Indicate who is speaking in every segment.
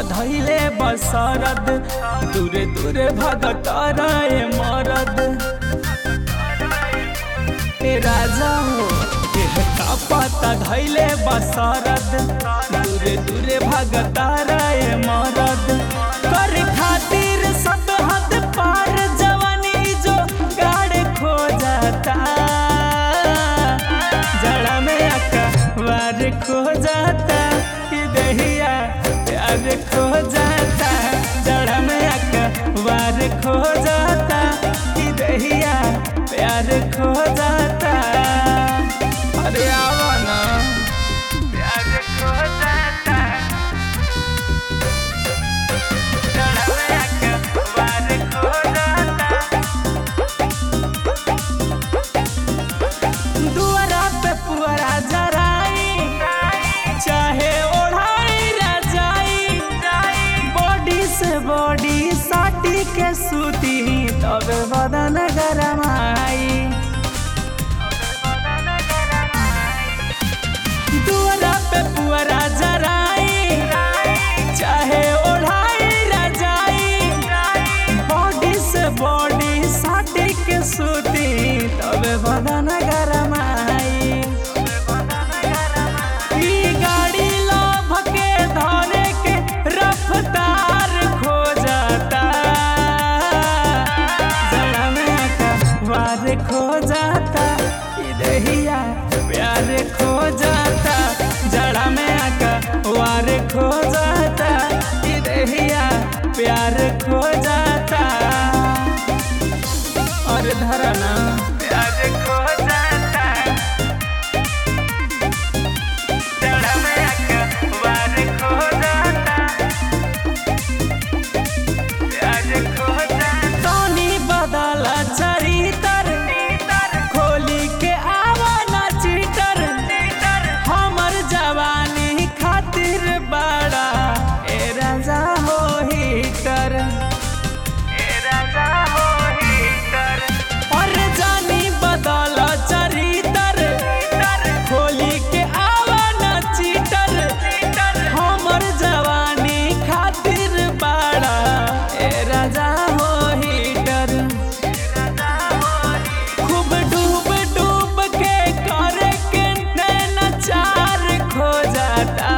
Speaker 1: धैले बसरद दूरे दूरे भगत रे मरद ए राजा हो देह का पता धैले बसरद दूरे दूरे भगत रे मरद कर खातिर सब हद पार जवानी जो गाड़ खो जाता जड़ा में आका वार खो जाता कि दहिया प्यार खो जाता जड़ा में आका वार खो जाता कि दहिया प्यार खो जाता अरे आवा ना प्यार खो जाता जड़ा में आका वार खो जाता दुआरा पे पुअरा जराई चाहे ओढ़ाई रजाई बॉडी से बॉडी साटी के सूती तब बदन गरमाई दुआरा पे पुअरा जराई चाहे ओढ़ाई रजाई बॉडी से बॉडी साटी के सूती तब बदन गरमाई ई गाड़ी लोभ के धरे के रफ्तार खो जाता जड़ा में आका वार खो जाता ई दहिया प्यार खो जाता जड़ा में आका वार खो जाता ई दहिया प्यार खो जाता और धरना प्यार खो जाता जड़ा में आका वार खो जाता प्यार खो जाता तोनी बदल चरितर खोली के आवाना चीटर हमर जवानी खातिर बड़ा ए राजा हो हीटर और जानी बदल चरितर खोली के आवाना चीटर हमर जवानी खातिर बड़ा ए राजा हो हीटर खूब डूब डूब के करे के नैना चार खो जाता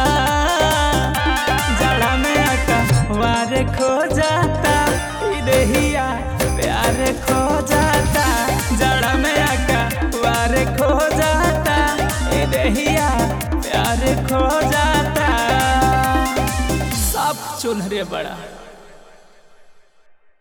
Speaker 1: जड़ा में आका वार खो जाता ई दहिया प्यार खो जाता जड़ा में आका वार खो जाता ई दहिया प्यार खो जाता सब चुनहरे बड़ा